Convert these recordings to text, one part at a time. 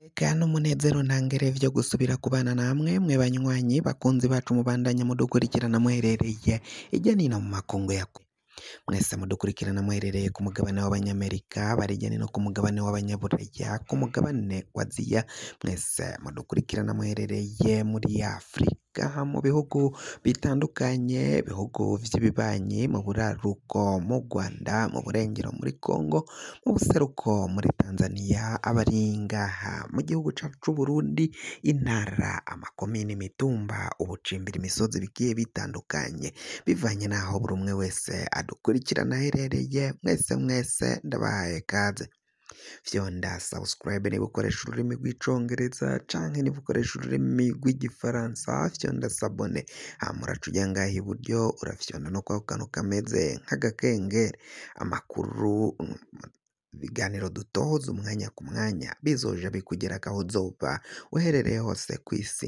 Eka n'umunezero ntangere vyo gusubira kubana namwe mwe banywanyi bakunzi bacu mubandanya mudukurikirana muherereye irya nino mu makungu ya kure mwese mudukurikirana muherereye ku mugabane w'abanyamerika bari hirya no hino ku mugabane w'abanyaburaya ku mugabane wa aziya mwese mudukurikirana muherereye muri afurika mu bihugu bitandukanye bihugu vy'ibibanyi mu buraruko mu rwanda mu burengero muri congo mu buseruko muri tanzania abari ngaha mu gihugu cacu c'uburundi intara amakomine imitumba ubucimbira imisozi bigiye bitandukanye bivanye n'aho buri umwe wese adukurikirana aherereye mwese mwese ndabahaye kaze vyonda subscribe niba ukoresha ururimi rw'icongereza canke niba ukoresha ururimi rw'igifaransa vyonda sabone hama uraca uja ngaha iburyo urafyonda no kwako kantu kameze nk'agakengeri amakuru ibiganiro dutohoza umwanya ku mwanya bizoja bikugerako aho uzoba uherereye hose kw'isi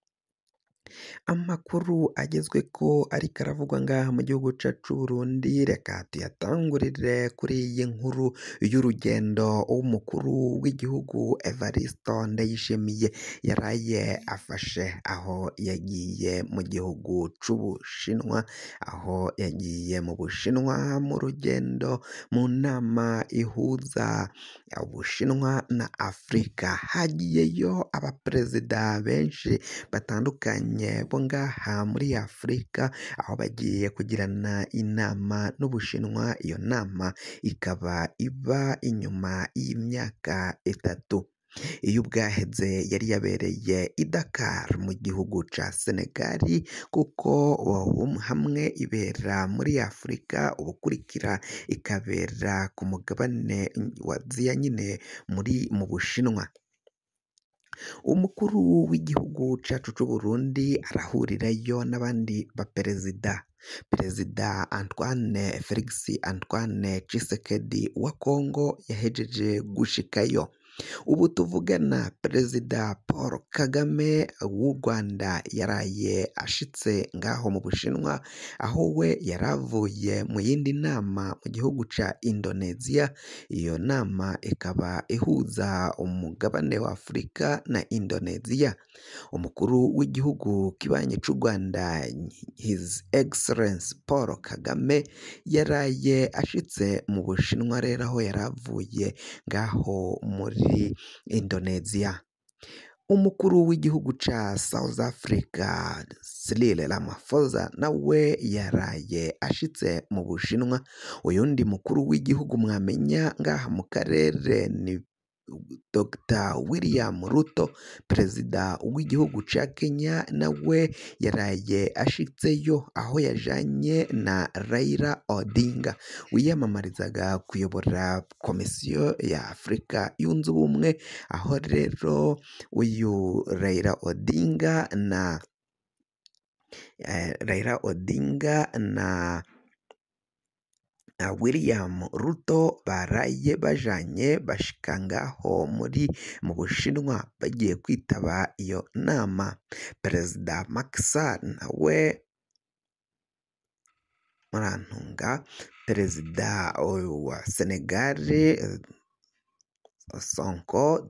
amakuru agezweko ariko aravugwa ngaha mu gihugu cacu c'Uburundi reka tuyatangurire kuri iyi nkuru y'urugendo w'umukuru w'igihugu Evaristo Ndayishimiye yaraye afashe aho yagiye mu gihugu c'Ubushinwa aho yagiye mu Bushinwa mu rugendo mu nama ihuza Ubushinwa na Afurika hagiyeyo abaperezida benshi batandukanye bo ngaha muri Afurika aho bagiye kugirana inama n'Ubushinwa iyo nama ikaba iba inyuma y'imyaka itatu iyo ubwaheze yari yabereye i Dakar mu gihugu ca Senegali kuko hamwe ibera muri Afurika ubukurikira ikabera ku mugabane wa Aziya nyine muri mu Bushinwa umukuru w'igihugu cacu c'Uburundi arahurirayo n'abandi baperezida perezida Antoine Felix Antoine Tshisekedi wa Congo yahejeje gushikayo ubu tuvugana perezida Paul Kagame w'u Rwanda yaraye ashitse ngaho mu Bushinwa aho we yaravuye mu yindi nama mu gihugu ca Indonesia iyo nama ikaba ihuza umugabane wa Afurika na Indonesia umukuru w'igihugu kibanyi c'u Rwanda His Excellence Paul Kagame yaraye ashitse mu Bushinwa rero aho yaravuye ngaho muri Indonesia umukuru w'igihugu ca South Africa Cyril Ramaphosa nawe yaraye ashitse mu Bushinwa uyundi mukuru w'igihugu mwamenya ngaha mu karere ni Dr William Ruto perezida w'igihugu ca Kenya nawe yaraye ashitseyo aho yajanye na Raila Odinga wiyamamarizaga kuyobora komisiyo ya Afurika yunze ubumwe aho rero uyu Raila Odinga na Raila Odinga na William Ruto baraye bajanye bashika ngaho muri mu Bushinwa bagiye kwitaba iyo nama perezida Macky Sall nawe murantunga perezida wa Senegal Sonko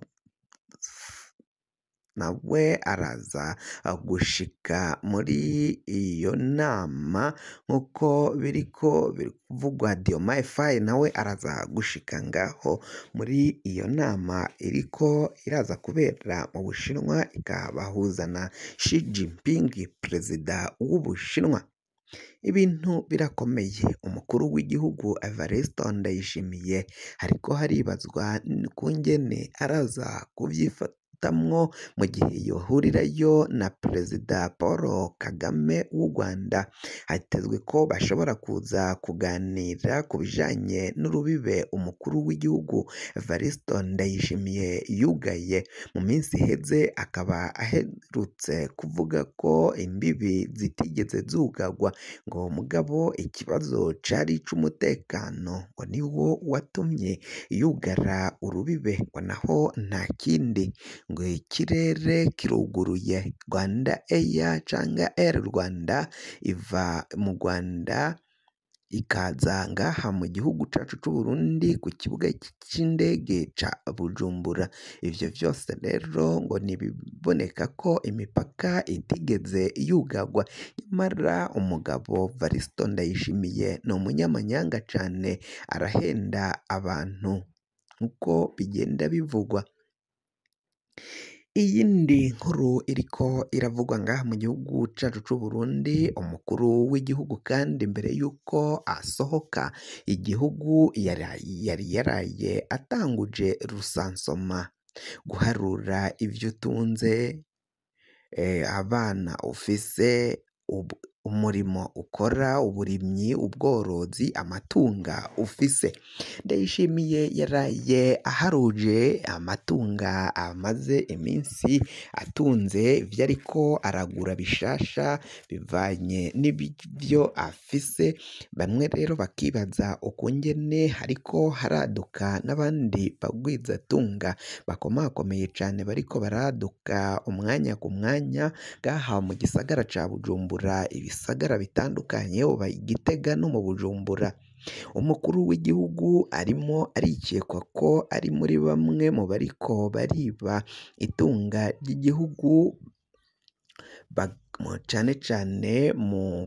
nawe araza gushika muri iyo nama nk'uko biriko biravugwa Diomaye Faye nawe araza gushika ngaho muri iyo nama iriko iraza kubera mu Bushinwa ikabahuza na Xi Jinping perezida w'Ubushinwa ibintu birakomeye umukuru w'igihugu Evariste Ndayishimiye hariko haribazwa kungene araza kuvyifatamwo mu gihe yohurirayo na perezida Paul Kagame w'u Rwanda hatezwe ko bashobora kuza kuganira ku bijanye n'urubibe umukuru w'igihugu Evariste Ndayishimiye yugaye mu minsi iheze akaba aherutse kuvuga ko imbibi zitigeze zugagwa ngo mugabo ikibazo cari ic'umutekano ngo niwo watumye yugara urubibe ngo naho nta kindi ngo ikirere kiruguruye Rwanda Air canga Air Rwanda iva mu Rwanda ikaza ngaha mu gihugu cacu c'Uburundi ku kibuga c'indege ca Bujumbura ivyo vyose rero ngo nibiboneka ko imipaka itigeze yugarwa nyamara umugabo Varisito Ndayishimiye ni umunyamanyanga cane arahenda abantu uko bigenda bivugwa iyindi nkuru iriko iravugwa ngaha mu gihugu cacu c'Uburundi umukuru w'igihugu kandi mbere yuko asohoka igihugu yari yaraye atanguje rusansoma guharura ivyo utunze abana ufise umurimo ukora uburimyi ubworozi amatunga ufise Ndayishimiye yaraye aharuje amatunga amaze iminsi atunze ivyo ariko aragura bishasha bivanye n'ivyo afise bamwe rero bakibaza ukungene hariko haraduka n'abandi bagwizatunga bakomakomeye cane bariko baraduka umwanya ku mwanya ngaha mu gisagara ca Bujumbura ibisagara bitandukanye uba Igitega no mu Bujumbura umukuru w'igihugu arimo arikekwa ko ari muri bamwe mu bariko bariba itunga ry'igihugu cane cane mu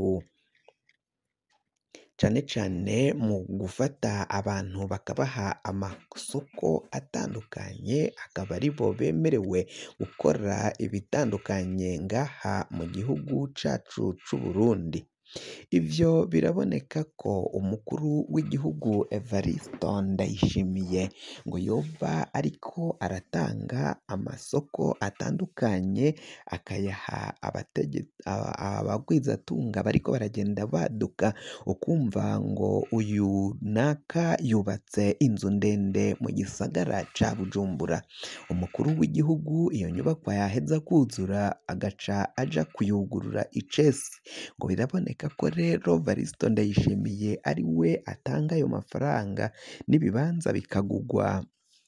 cane cane mu gufata abantu bakabaha amasoko atandukanye akaba aribo bemerewe gukora ibitandukanye ngaha mu gihugu cacu c'Uburundi ivyo biraboneka ko umukuru w'igihugu Evariste Ndayishimiye ngo yoba ariko aratanga amasoko atandukanye akayaha abagwizatunga bariko baragenda baduka ukumva ngo uyu naka yubatse inzu ndende mu gisagara ca Bujumbura umukuru w'igihugu iyo nyubakwa yaheza kuzura agaca aja kuyugurura icese ngo biraboneka ko rero Varisito Ndayishimiye ari we atanga ayo mafaranga n'ibibanza bikagugwa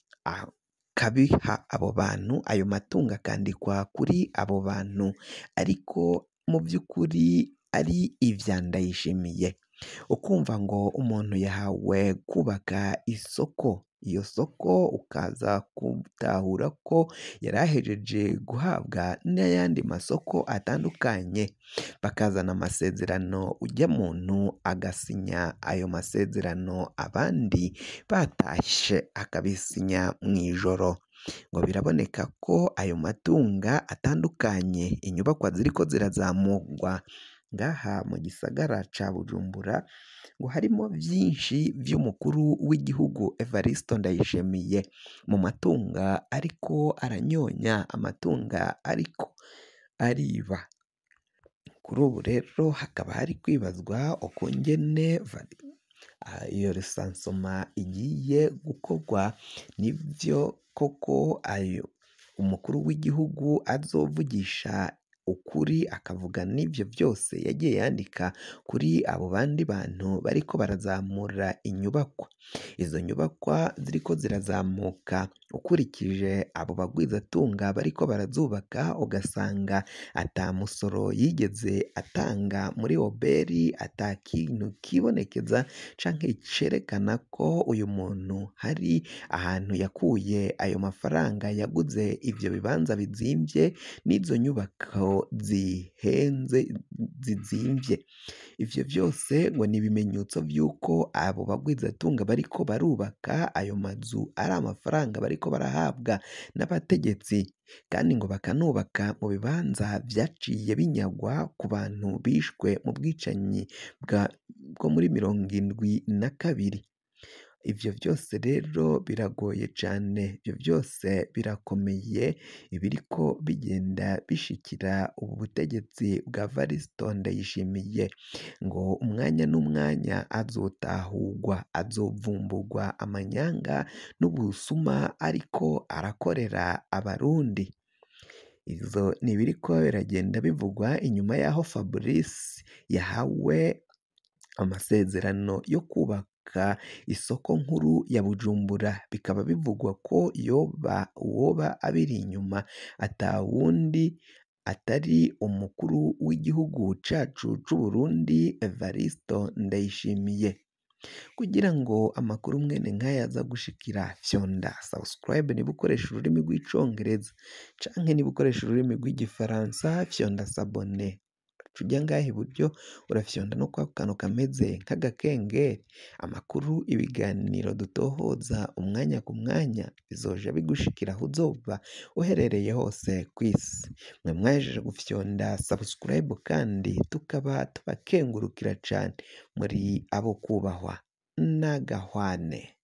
akabiha abo bantu ayo matungo akandikwa kuri abo bantu ariko mu vy'ukuri ari ivya Ndayishimiye ukumva ngo umuntu yahawe kubaka isoko iyo soko ukaza gutahura ko yari ahejeje guhabwa n'ayandi masoko atandukanye bakazana amasezerano ujya muntu agasinya ayo masezerano abandi batashe akabisinya mw'ijoro ngo biraboneka ko ayo matunga atandukanye inyubakwa ziriko zirazamurwa ngaha mu gisagara ca Bujumbura ngo harimo vyinshi vy'umukuru w'igihugu Evariste Ndayishimiye mu matunga ariko aranyonya amatunga ariko ariba kuri ubu rero hakaba hari kwibazwa ukungene iyo rusansoma igiye gukorwa nivyo koko ayo umukuru w'igihugu azovugisha ukuri akavuga n'ivyo vyose yagiye yandika kuri abo bandi bantu bariko barazamura inyubakwa izo nyubakwa ziriko zirazamuka ukurikije abo bagwizatunga bariko barazubaka ugasanga ata musoro yigeze atanga muri oberi ata kintu kibonekeza canke cerekana ko uyu muntu hari ahantu yakuye ayo mafaranga yaguze ivyo bibanza bizimvye n'izo nyubako zihenze zizimvye ivyo vyose ngo ni ibimenyetso vy'uko abo bagwizatunga bariko barubaka ayo mazu ari amafaranga bariko barahabwa n'abategetsi kandi ngo bakanubaka mu bibanza vyaciye binyagwa ku bantu bishwe mu bwicanyi bwo muri mirongo indwi na kabiri ivyo vyose rero biragoye cane ivyo vyose birakomeye ibiriko bigenda bishikira ubu butegetsi bwa Varisito Ndayishimiye ngo umwanya n'umwanya azotahurwa azovumburwa amanyanga n'ubusuma ariko arakorera abarundi ivyo ni ibiriko biragenda bivugwa inyuma y'aho Fabrice yahawe amasezerano yo kubaka isoko nkuru ya Bujumbura bikaba bivugwa ko yoba uwoba abiri inyuma ata wundi atari umukuru w'igihugu cacu c'Uburundi Evaristo Ndayishimiye kugira ngo amakuru mwene nk'aya aza gushikira fyonda subscribe niba ukoresha ururimi rw'icongereza canke niba ukoresha ururimi rw'igifaransa fyonda sabone ujya ngaha iburyo urafyonda no kwa kantu kameze nk'agakengeri amakuru ibiganiro dutohoza umwanya ku mwanya bizoja bigushikira aho uzoba uherereye hose ku isi mwe mwajeje gufyonda subscribe kandi tukaba tubakengurukira cane muri abo kubahwa n'agahwane